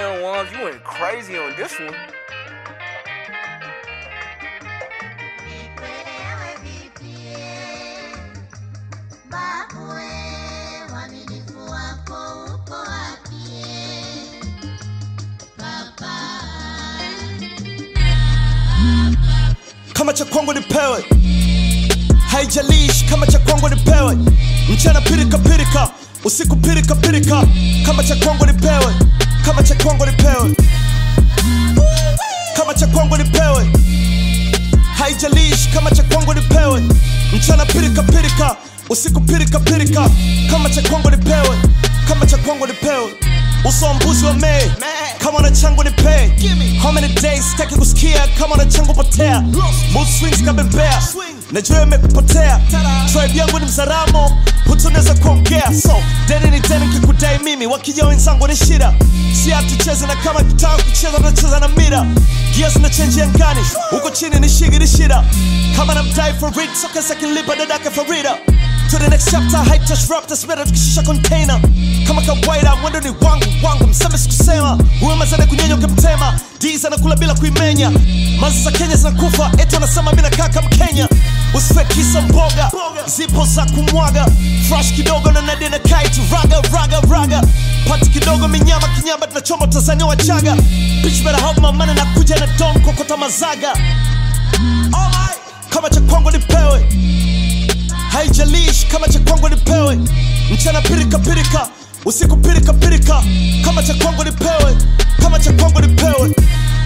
Damn, Wams, you went crazy on this one. kama cha kwangu nipewe haijalishi kama cha kwangu nipewe mchana pirika pirika usiku pirika pirika kama cha kwangu nipewe kama cha kwangu nipewe kama cha kwangu nipewe haijalishi kama cha kwangu nipewe mchana pirika pirika usiku pirika pirika kama cha kwangu nipewe kama cha kwangu nipewe uso wa mbuzi wa mei kama na changu nipe how many days sitaki kusikia kama na changu potea mood swings kabembea najua imekupotea tribe yangu ni mzaramo hutunaweza kuongea so deni ni deni kikudai mimi wakija wenzangu ni shida si hatucheze na kama kitaka kucheza tunacheza na mira gia zina chenji angani huko chini ni shigi ni shida kama na mdai for read soka sakilipa dadake farida to the next chapter hype touch rap that's better tukishusha container kama kawaida mwendo ni wangu wangu mseme sikusema huyo mazana kunyenyo kemtema diz anakula bila kuimenya mazi za kenya zinakufa eti wanasema mi nakaka mkenya usife kisa mboga zipo za kumwaga fresh kidogo na nadia na kaitu raga raga raga pati kidogo minyama kinyamba tunachoma tanzania wachaga bitch better help my money na kuja na don kokota mazaga Alright. kama cha kwangu nipewe haijalishi kama cha kwangu nipewe mchana pirika pirika usiku pirika pirika kama cha kwangu nipewe kama cha kwangu nipewe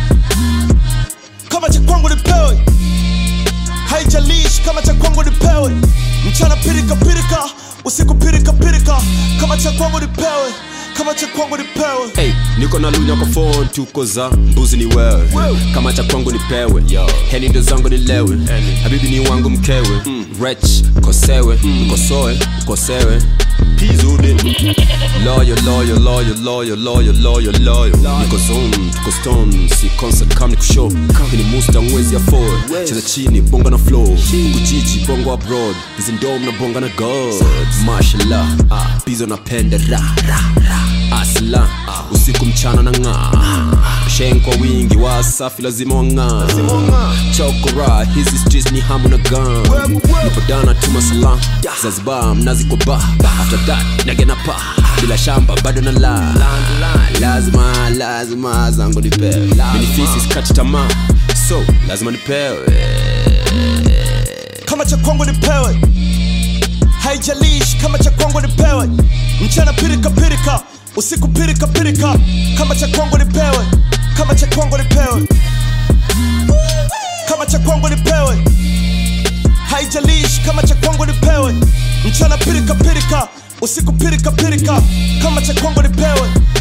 kama cha kwangu nipewe haijalishi kama cha kwangu nipewe mchana pirika pirika usiku pirika pirika kama cha kwangu nipewe kama cha kwangu nipewe Hey, niko na lunya kwa phone tuko za mbuzi ni wewe kama cha kwangu nipewe heni ndo zangu nilewe habibi ni wangu mkewe rech kosewe ukosoe ukosewe pizudi loyo loyo loyo loyo loyo loyo loyo niko zone tuko stone si concert kam nikushow hini musta mwezi ya four cheza chini bonga na flow huku jiji bongo abroad hizi ndom na bonga na god mashallah bizo napenda ra ra ra asla usiku mchana na ng'aa shen kwa wingi wasafi lazima wang'aa chokora hizi streets ni hamu na gan nipodana tuma salam zanzibar mnazi kwa ba after that nagena pa bila shamba bado na la lazima lazima zangu nipewe minifisi skati tamaa so lazima nipewe kama cha kwangu nipewe haijalishi kama cha kwangu nipewe mchana pirika pirika usiku pirika pirika kama cha kwangu nipewe kama cha kwangu nipewe kama cha kwangu nipewe haijalishi kama cha kwangu nipewe mchana pirika pirika usiku pirika pirika kama cha kwangu nipewe